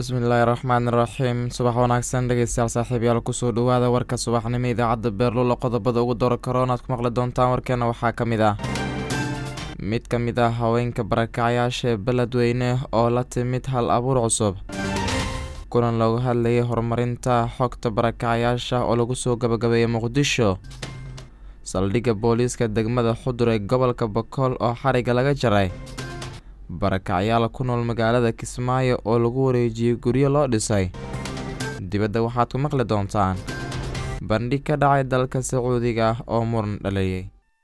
bismillaahi raxmaani raxiim subax wanaagsan dhegeystayaal saaxiibyaal kusoo dhawaada warka subaxnimo idaacadda beerlulo qodobada ugu dora karoon aad ku maqli doontaan warkeena waxaa ka mid ah mid ka mid ah haweenka barakacyaasha ee beledweyne oo la timid hal abuur cusub kulan looga hadlayay horumarinta xogta barakacyaasha oo lagu soo gabagabeeyay muqdisho saldhigga booliiska degmada xudur ee gobolka bakool oo xariga laga jaray barakacyaal ku nool magaalada kismaayo oo lagu wareejiyey guryo loo dhisay dibadda waxaad ku maqli doontaan bandhig ka dhacay dalka sacuudiga ah oo muran dhaleeyay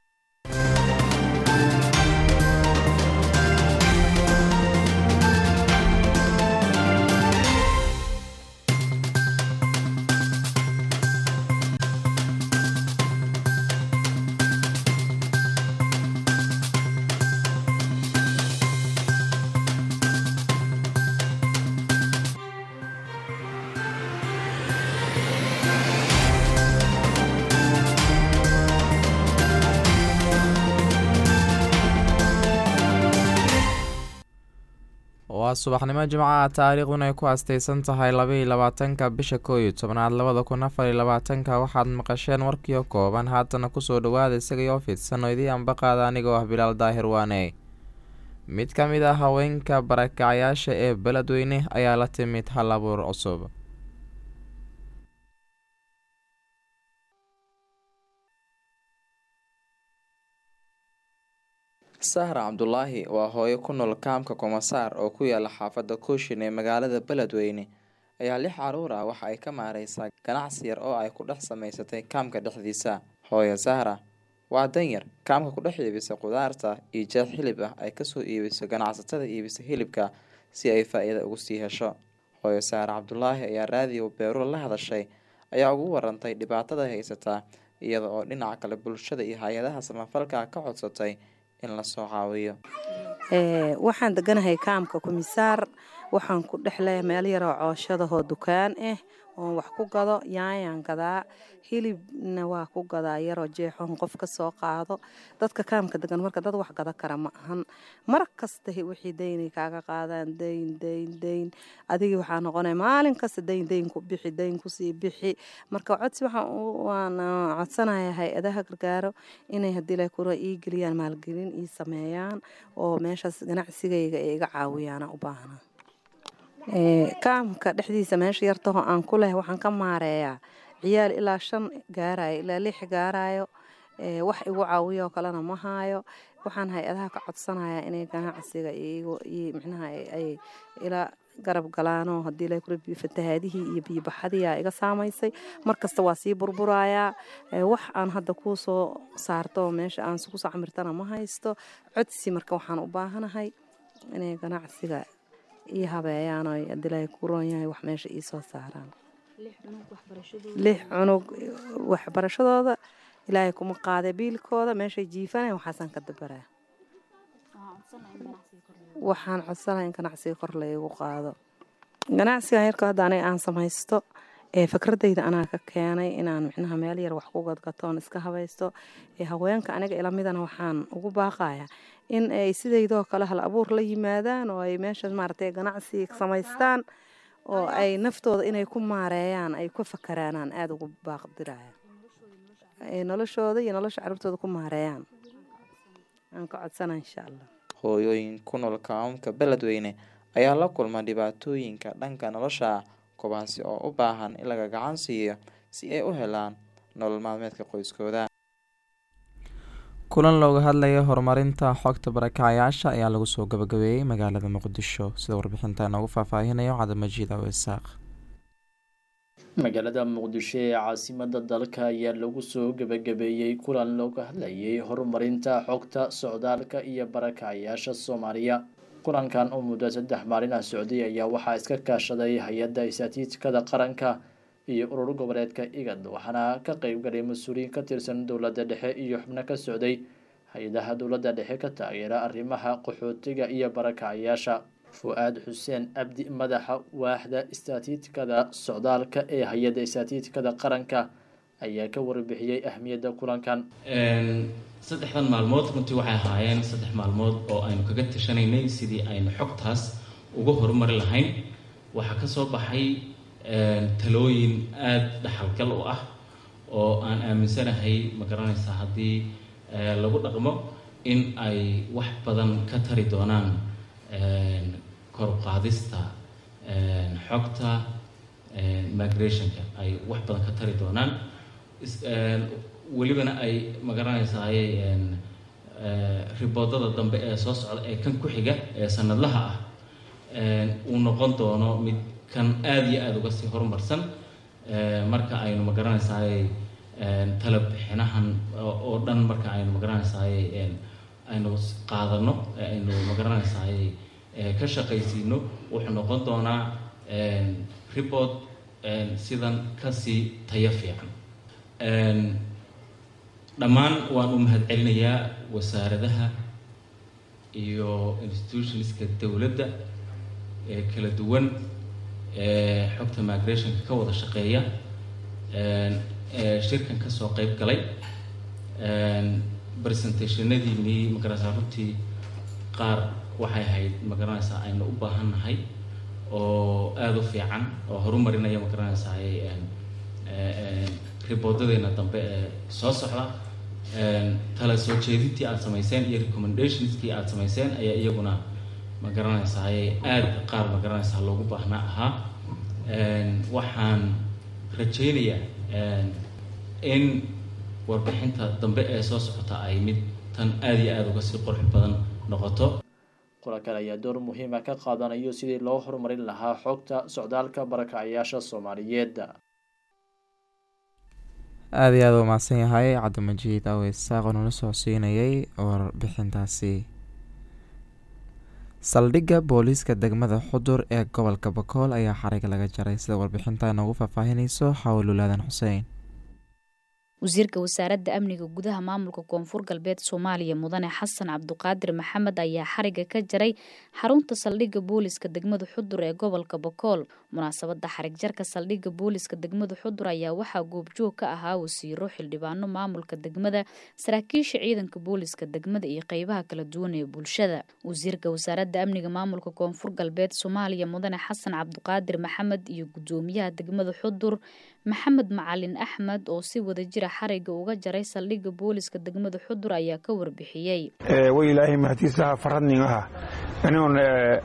waa subaxnimo jimcaha taariikhduna ay ku astaysan tahay labaiyo labaatanka bisha koow iyo tobnaad labada kun afar iyo labaatanka waxaad maqasheen warkiio kooban haatana kusoo dhawaada isagaioo fidsan oo idii ambaqaada anigoo ah bilaal daahir waane mid ka mid ah haweenka barakacyaasha ee beledweyne ayaa la timid hal abuur cusub sahra cabdulaahi waa hooyo ku nool kaamka komasaar oo ku yaala xaafadda kooshin ee magaalada beledweyne ayaa lix caruur ah waxa ay ka maareysaa ganacsi yar oo ay ku dhex samaysatay kaamka dhexdiisa hooyo sahra waa danyar kaamka ku dhex iibisa qudaarta iyo jeed xilib ah ay kasoo iibiso ganacsatada iibisa hilibka si ay faa-iida ugu sii hesho hooyo sahra cabdulaahi ayaa raadiyo beerula la hadashay ayaa ugu warantay dhibaatada haysataa iyada oo dhinaca kale bulshada iyo hay-adaha samafalka ka codsatay in lasoo caawiyo waxaan deganahay kaamka komisaar waxaan ku dhexleeya meel yaroo cooshadahoo dukaan ah oon wax ku gado yaayaan gadaa hilibna waa ku gadaa yaroo jeexoon qof ka soo qaado dadka kaamka degan marka dad wax gada kara ma ahan mar kasta wixii daynay kaaga qaadaan dayn dayn dayn adigii waxaa noqonaya maalin kasta dayn dayn ku bixi dayn kusii bixi marka codsi waxaan codsanaya hay-adaha gargaaro inay haddii la kura ii geliyaan maalgelin ii sameeyaan oo meeshaas ganacsigayga ay iga caawiyaana u baahna kaamka dhexdiisa meesha yartaho aan ku leh waxaan ka maareeyaa ciyaal ilaa shan gaarayo ilaa lix gaarayo wax igu caawiyo kalena ma haayo waxaan hay-adaha ka codsanayaa inay ganacsiga micnaha ay ila garab galaanoo haddii la kura fatahaadihii iyo biyobaxadiia iga saamaysay markasta waa sii burburayaa wax aan hadda kuu soo saarto meesha aan kusoo camirtana ma haysto codsi marka waxaan u baahanahay inay ganacsiga ii habeeyaan oo adilaahay ku roon yahay wax meesha ii soo saaraan lix cunug waxbarashadooda ilaahay kuma qaada biilkooda meeshay jiifanaya waxaasaan ka dabaraa waxaan codsanaha in ganacsiga kor laygu qaado ganacsigan yarka hadda aniga aan samaysto ee fikradayda anaa ka keenay inaan micnaha meel yar wax ku gadgatoon iska habaysto ee haweenka aniga ilamidana waxaan ugu baaqaya in ay sidaydoo kale hal abuur la yimaadaan oo ay meesha maaragtay ganacsi samaystaan oo ay naftooda inay ku maareeyaan ay ku fakaraanaan aada ugu baaqdiraya noloshooda iyo nolosha carruurtooda ku maareeyaan aan ka codsana insha allah hooyooyin ku nool kaamamka beledweyne ayaa la kulma dhibaatooyinka dhanka nolosha ah kuwaasi oo u baahan in laga gacan siiyo si ay u helaan nolol maalmeedka qoyskooda kulan looga hadlaya horumarinta xogta barakacyaasha ayaa lagu soo gabagabeeyey magaalada muqdisho sida warbixinta noogu faahfaahinayo cabdimajiid aw isaaq magaalada muqdisho ee caasimada dalka ayaa lagu soo gabagabeeyey kulan looga hadlayay horumarinta xogta socdaalka iyo barakacyaasha soomaaliya kulankan oo muddo saddex maalin ah socday ayaa waxaa iska kaashaday hay-adda istaatiijkada qaranka iyo urur goboleedka igad waxaana ka qeybgalay mas-uuliyiin ka tirsan dowladda dhexe iyo xubno ka socday hay-adaha dowladda dhexe ka taageera arrimaha qaxootiga iyo barakacyaasha fu-aad xuseen abdi madaxa waaxda istaatiijkada socdaalka ee hay-adda istaatiijkada qaranka ayaa ka warbixiyey ahmiyadda kulankan saddexdan maalmood runtii waxay ahaayeen saddex maalmood oo aynu kaga tashanaynay sidii aynu xogtaas uga horumari lahayn waxaa ka soo baxay talooyin aada dhaxalgal u ah oo aan aaminsanahay ma garanaysaa haddii lagu dhaqmo in ay wax badan ka tari doonaan koruqaadista xogta migrationka ay wax badan ka tari doonaan welibana ay ma garanaysaay riboodada dambe ee soo socda ee kan ku xiga ee sanadlaha ah uu noqon doono mid kan aada iyo aada uga sii horumarsan marka aynu ma garanaysaay tala bixinahan oo dhan marka aynu ma garanaysaay aynu qaadano aynu ma garanaysaay ka shaqaysiino wuxuu noqon doonaa report sidan kasii tayo fiican dhammaan waan u mahadcelinayaa wasaaradaha iyo institutionska dowladda ee kala duwan ee xogta migrationka ka wada shaqeeya shirkan kasoo qeyb galay presentationadiinii magaranaysaa runtii qaar waxay ahayd magaranaysaa aynu u baahan nahay oo aada u fiican oo horumarinaya magaranaysaa riboodadeyna dambe ee soo socda tala soo jeedintii aada samayseen iyo recommendationskii aada samayseen ayaa iyaguna ma garanaysaa aada qaar ma garanaysaa loogu baahnaa ahaa waxaan rajaynayaa in warbixinta dambe ee soo socota ay mid tan aada iyo aada uga sii qurux badan noqoto kulankan ayaa door muhiima ka qaadanayo sidii loo horumarin lahaa xogta socdaalka barakacayaasha soomaaliyeed aada iyo aada u mahadsan yahay cabdimajiid awe isaaq oo nala socodsiinayay warbixintaasi saldhigga booliiska degmada xudur ee gobolka bakool ayaa xariga laga jaray sida warbixinta inoogu faahfaahinayso xawlulaadan xuseen wasiirka wasaaradda amniga gudaha maamulka koonfur galbeed soomaaliya mudane xasan cabduqaadir maxamed ayaa xariga ka jaray xarunta saldhigga booliska degmada xudur ee gobolka bakool munaasabada xarig jarka saldhigga booliska degmada xudur ayaa waxaa goobjoog ka ahaa wasiiro xildhibaano maamulka degmada saraakiisha ciidanka booliska degmada iyo qeybaha kala duwan ee bulshada wasiirka wasaaradda amniga maamulka koonfur galbeed soomaaliya mudane xasan cabduqaadir maxamed iyo gudoomiyaha degmada xudur maxamed macalin axmed oo si wada jira xariga uga jaray saldhigga booliska degmada xudur ayaa ka warbixiyey way ilaahay mahadtiisaha faradnin aha anigoon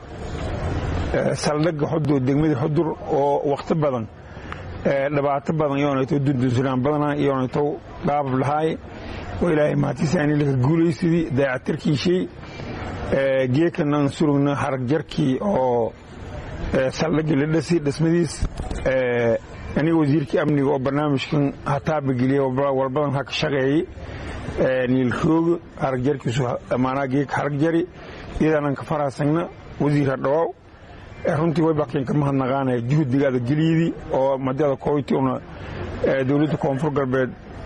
saldhigga xudur degmada xudur oo wakhti badan dhibaato badan yoonayto dundunsunaan badana yoonayto dhaabab lahaay oo ilaahay mahadtiisa ani laka guulaysidii daacatarkiishay geekanan surugna harag jarkii oo saldhiggii la dhasi dhismadiis aniga wasiirkii amniga oo barnaamijkan hataabageliya walbadan ha ka shaqeeyey niilrooga haragjarkiisu maanaa geeka haragjari iyadaanan ka faraasagna wasiir hadhawaaw runtii way bakin ka mahadnaqaanaya juhdigaada geliyadii oo madada koyti una dowladda koonfur galbeed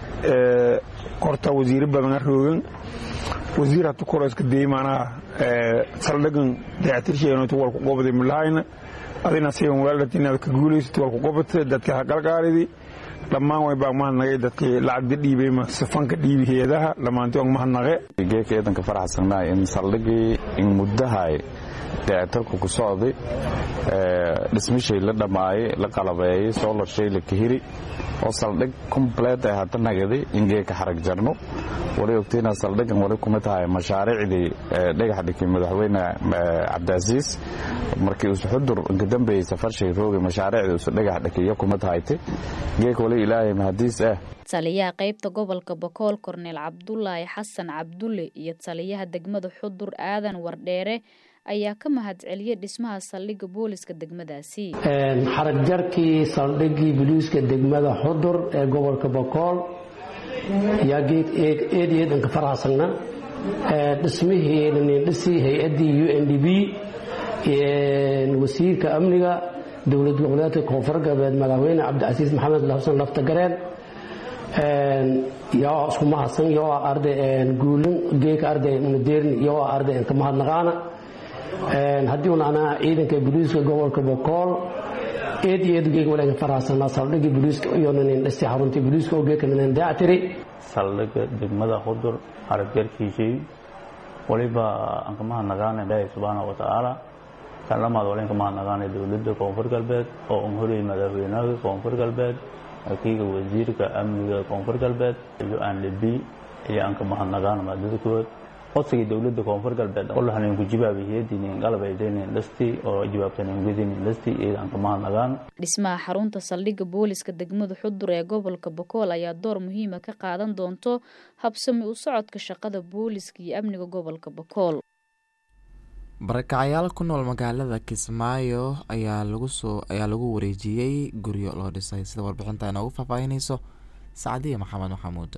korta wasiiro badan ha roogan wasiir hatu koro iska dayey maanaha saldhigan dayactirsheeganto walku qobday milahayna adina sigan weeldhat inaad ka guulaysat walku qobata dadka ha galgaaridi dhammaan way baa mahadnaqay dadkii lacagda dhiibay sifanka dhiibi heedaha dhammaantii on mahadnaqe geeka eedanka faraxsanaa in saldhigii in muddahay dayactarku ku socday dhismishay la dhammaayay la qalabeeyey soolashay la kahiri oo saldhig complet ay hadda nagaday in geeka xarag jarno wali ogtayna saldhigan wali kuma tahay mashaariicdii dhagax dhigay madaxweyne cabdicasiis markii usu xudur inka dambeeyey safarshay roogay mashaariicdii usu dhagax dhigiyo kuma tahayte geeka wali ilaahay mahadiis ah taliyaha qeybta gobolka bakool korneel cabdulaahi xasan cabdulle iyo taliyaha degmada xudur aadan wardheere ayaa ka mahadceliyey dhismaha saldhigga booliska degmadaasi xarag jarkii saldhiggii boliiska degmada xudur ee gobolka bakool yaa geed eed iyo eedanka faraxsagna dhismihii dhisi hay-addii u n d b wasiirka amniga dowlad goboleedka koonfur galbeed madaxweyne cabdicasiis maxamed xasan laftagareen yaa isku mahadsan yoo arday guulin geeka arday nadeerin yoo arday inka mahadnaqaana haddii un anaa ciidanka boliiska gobolka bokool eed iyo eed geega walaga faraxsanaa saldhigii boliiska iyonanin dhisi xaruntii boliiska oo geeka nanan daactiri saldhigga degmada xudur haragjarkiisii waliba aan ka mahadnaqaana ilaahay subxaana wa tacaala kan lamaad walenka mahadnaqaanay dowladda koonfur galbeed oo un horiyey madaxweynaha koonfur galbeed wakiiga wasiirka amniga koonfur galbeed iyo aan lebi iyo aan ka mahadnaqaan maadada kood codsigii dowladda koonfur galbeed olahanin ku jibaabihiyadinin qalbaydaynin dhasti oo jawaabtanin gudinin dhasti iyada aan ka mahadnaqaan dhismaha xarunta saldhigga booliska degmada xudur ee gobolka bokool ayaa door muhiima ka qaadan doonto habsami u socodka shaqada booliska iyo amniga gobolka bokool barakacayaal ku nool magaalada kismaayo ayaa lagu soo ayaa lagu wareejiyey guryo loo dhisay sida warbixinta inoogu faahfaahinayso sacdiya maxamed maxamuud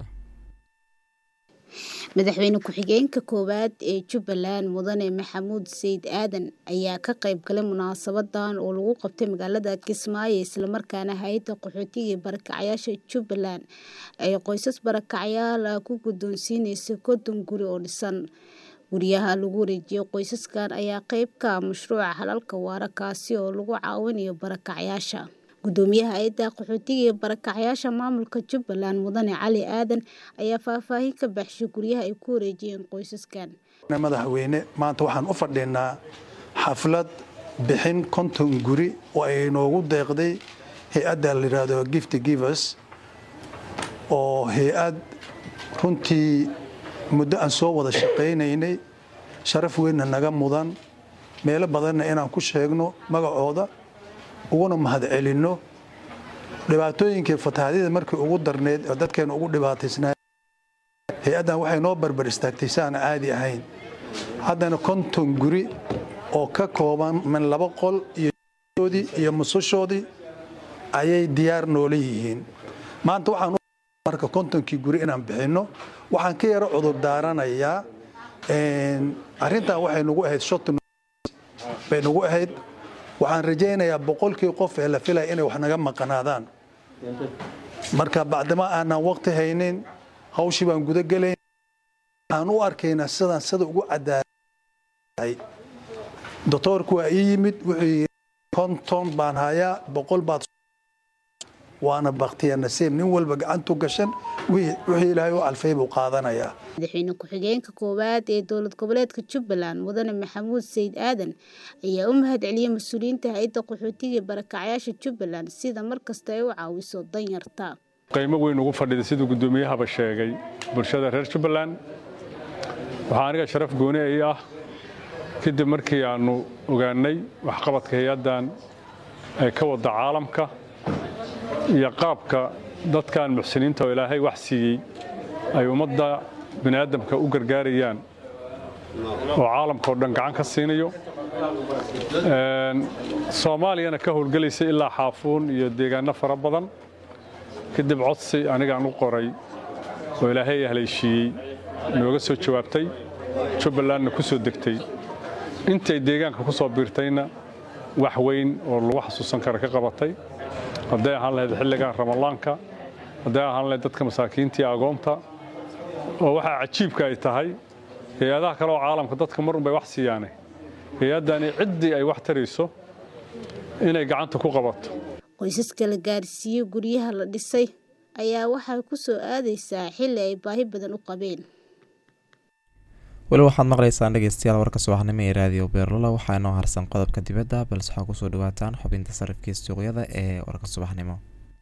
madaxweyne ku-xigeenka koowaad ee jubbaland mudane maxamuud sayid aadan ayaa ka qayb galay munaasabadan oo lagu qabtay magaalada kismaayo islamarkaana hay-adda qaxootiga ee barakacayaasha jubbaland ay qoysas barakacayaal ah ku guddoonsiineysa konton guri oo dhisan guryaha lagu wareejiyey qoysaskan ayaa qeyb ka ah mashruuca halalka waara kaasi oo lagu caawinayo barakacayaasha gudoomiyaha hay-adda qaxootiga ee barakacayaasha maamulka jubbaland mudane cali aadan ayaa faahfaahin ka baxshay guryaha ay ku wareejiyeen qoysaskan madaxweyne maanta waxaan u fadhinaa xaflad bixin konton guri oo ay noogu deeqday hay-adda la yidhaahdo gift givers oo hay-ad runtii muddo aan soo wada shaqaynaynay sharaf weynna naga mudan meelo badanna inaan ku sheegno magacooda uguna mahadcelinno dhibaatooyinkii fatahaadyada markii ugu darneyd oo dadkeena ugu dhibaataysnaa hay-addan waxay noo barbar istaagtay si aan caadi ahayn haddana konton guri oo ka kooban min laba qol iyoodii iyo musushoodii ayay diyaar noola yihiin maanta waxaan marka kontonkii guri inaan bixinno waxaan ka yaro cudur daaranayaa arrintan waxay nagu ahayd shot bay nagu ahayd waxaan rajaynayaa boqolkii qof ee la filaya inay wax naga maqanaadaan marka bacdama aanaan waqti haynin hawshii baan guda gelayn waxaan u arkaynaa sidaan sida ugu cadaalay doctoorku waa ii yimid wuxuu yidhi konton baan hayaa boqol baad waana baktiya nasiib nin walba gacantu gashan wixii ilaahay u alfay buu qaadanayaa madaxweyne ku-xigeenka koowaad ee dowlad goboleedka jubbaland mudane maxamuud sayid aadan ayaa u mahad celiyey mas-uuliyiinta hay-adda qaxootiga barakacayaasha jubbaland sida markasta ay u caawiso danyarta qiimo weyn ugu fadhida siduu guddoomiyahaba sheegay bulshada reer jubbaland waxaa aniga sharaf gooni ay ah kadib markii aannu ogaannay waxqabadka hay-addan ee ka wadda caalamka iyo qaabka dadkan muxsiniinta oo ilaahay wax siiyey ay ummadda bini'aadamka u gargaarayaan oo caalamka oo dhan gacan ka siinayo soomaaliyana ka howlgelaysa ilaa xaafuun iyo deegaanno fara badan kadib codsi anigaan u qoray oo ilaahay haleeshiiyey nooga soo jawaabtay jubbalandna ku soo degtay intay deegaanka ku soo biirtayna wax weyn oo lagu xasuusan kara ka qabatay hadday ahaan lahayd xilligan ramadaanka hadday ahaan lahayd dadka masaakiinta iyo agoonta oo waxaa cajiibka ay tahay hay-adaha kale oo caalamka dadka marun bay wax siiyaane hay-addani ciddii ay wax tarayso inay gacanta ku qabato qoysaska la gaarsiiyey guryaha la dhisay ayaa waxay ku soo aadaysaa xilli ay baahi badan u qabeen weli waxaad maqlaysaan dhegeystayaal warka subaxnimo ee raadiyo beerlola waxaa inoo harsan qodobka dibadda balse waxaa kusoo dhawaataan xubinta sarifkii suuqyada ee warka subaxnimo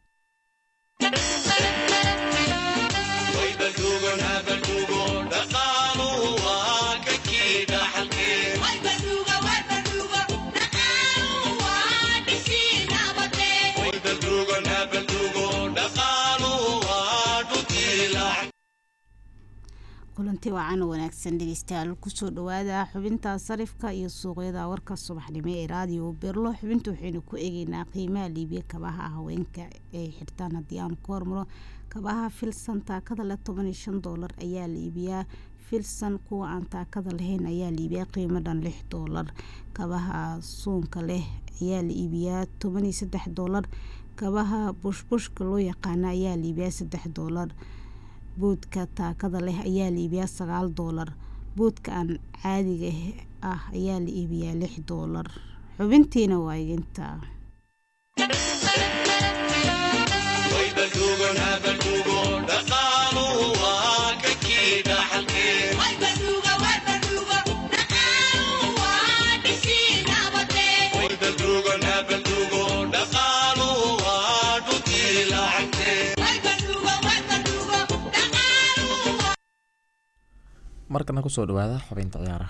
kulanti wacan wanaagsan dhegeystayaal kusoo dhawaada xubinta sarifka iyo suuqyada warka subaxnimo ee raadiyo berlo xubinta waxaynu ku eegeynaa qiimaha liibiya kabaha haweenka ay xirtaan haddii aan ku hormaro kabaha filsan taakada leh toban iyo shan doolar ayaa la iibiyaa filsan kuwa aan taakada lahayn ayaa la iibiyaa qiimo dhan lix doolar kabaha suunka leh ayaa la iibiyaa toban iyo saddex doolar kabaha bushbushka loo yaqaana ayaa la iibiyaa saddex doolar buudka taakada leh ayaa la iibiyaa sagaal doolar buudka aan caadiga ah ayaa la iibiyaa lix doolar xubintiina waa iginta markana kusoo dhawaada xubinta ciyaaraha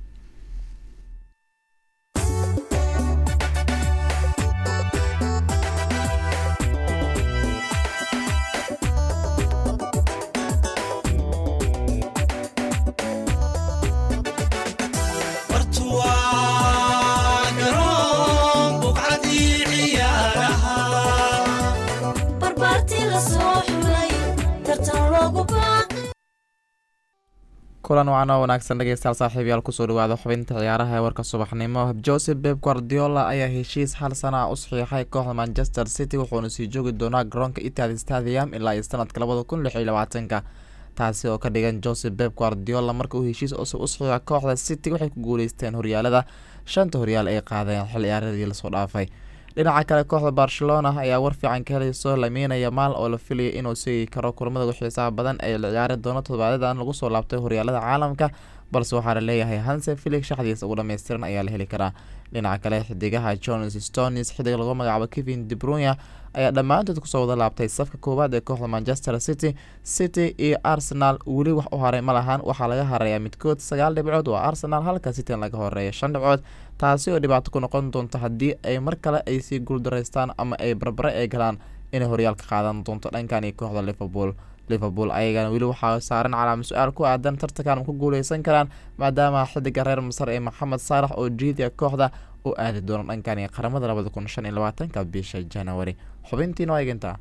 kulan wacan oo wanaagsan dhegeystayaal saaxiibayaal kusoo dhawaada xubinta ciyaaraha ee warka subaxnimo joseph beb guardiola ayaa heshiis hal sana ah u saxiixay kooxda manchester city wuxuuna sii joogi doonaa garoonka itihad stadium ilaa iyo sanadka labada kun lix iyo labaatanka taasi oo ka dhigan joseph beb guardiola marka uu heshiis cusub u saxiixa kooxda city waxay ku guuleysteen horyaalada shanta horyaal ay qaadeen xil ciyaaradii lasoo dhaafay dhinaca kale kooxda barcelona ayaa war fiican ka helayso lameynaya maal oo la filaya inuu seegi karo kulamada ugu xiisaha badan ee la ciyaari doono todobaadyadaan lagu soo laabtay horyaalada caalamka balse waxaa la leeyahay hanse felix shaxdiisa ugu dhammaystiran ayaa la heli karaa dhinaca kale xidigaha jones stonis xidig lagu magacaabo kevin debrunya ayaa dhammaantood kusoo wada laabtay safka koowaad ee kooxda manchester city city iyo arsenal weli wax u haray ma lahan waxaa laga harayaa midkood sagaal dhibcood waa arsenal halka city laga horeeya shan dhibcood taasi oo dhibaato ku noqon doonto haddii ay mar kale ay sii guuldaraystaan ama ay barbare ay galaan inay horyaalka qaadan doonto dhankan iyo kooxda liverpool liverpool ayagana weli waxaa saaran calaama su-aal ku aadan tartankan ma ku guuleysan karaan maadaama xidiga reer masar ee maxamed saalax oo jiidiya kooxda u aadi doono dhankan iyo qaramada labada kun shan iyo labaatanka bisha january xubintiina waa eegintaa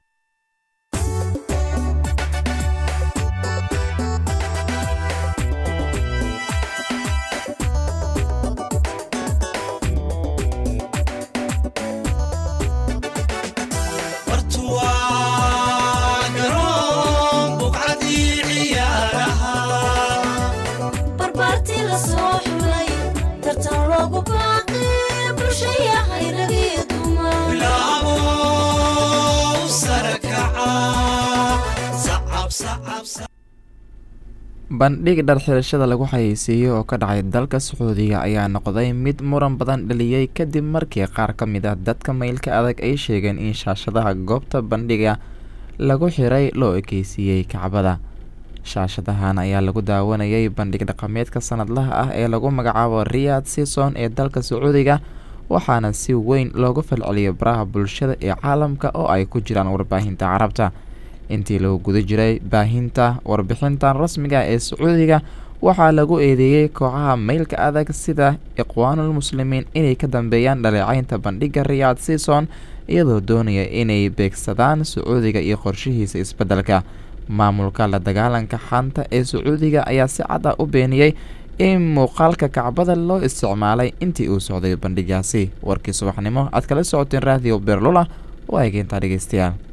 bandhig dharxirashada lagu xayeysiiyey oo ka dhacay dalka sacuudiga ayaa noqday mid muran badan dhaliyey kadib markii qaar ka mid ah dadka maylka adag ay sheegeen in shaashadaha goobta bandhiga lagu xiray loo ekeysiiyey kacbada shaashadahan ayaa lagu daawanayay bandhig dhaqameedka sanadlaha ah ee lagu magacaabo riyad season ee dalka sacuudiga waxaana si weyn loogu falceliyay baraha bulshada ee caalamka oo ay ku jiraan warbaahinta carabta intii lagu guda jiray baahinta warbixintan rasmiga ee sacuudiga waxaa lagu eedeeyey kooxaha maylka adag sida iqwaanul muslimiin inay ka dambeeyaan dhaleecaynta bandhigga riyad season iyadoo doonaya inay beegsadaan sacuudiga iyo qorshihiisa isbeddelka maamulka la dagaalanka xanta ee sacuudiga ayaa si cad ah u beeniyey in muuqaalka kacbada loo isticmaalay intii uu socday bandhigaasi warkii subaxnimo aad kala socoteen raadiyo beerlula waa egeyntaa dhegeystayaal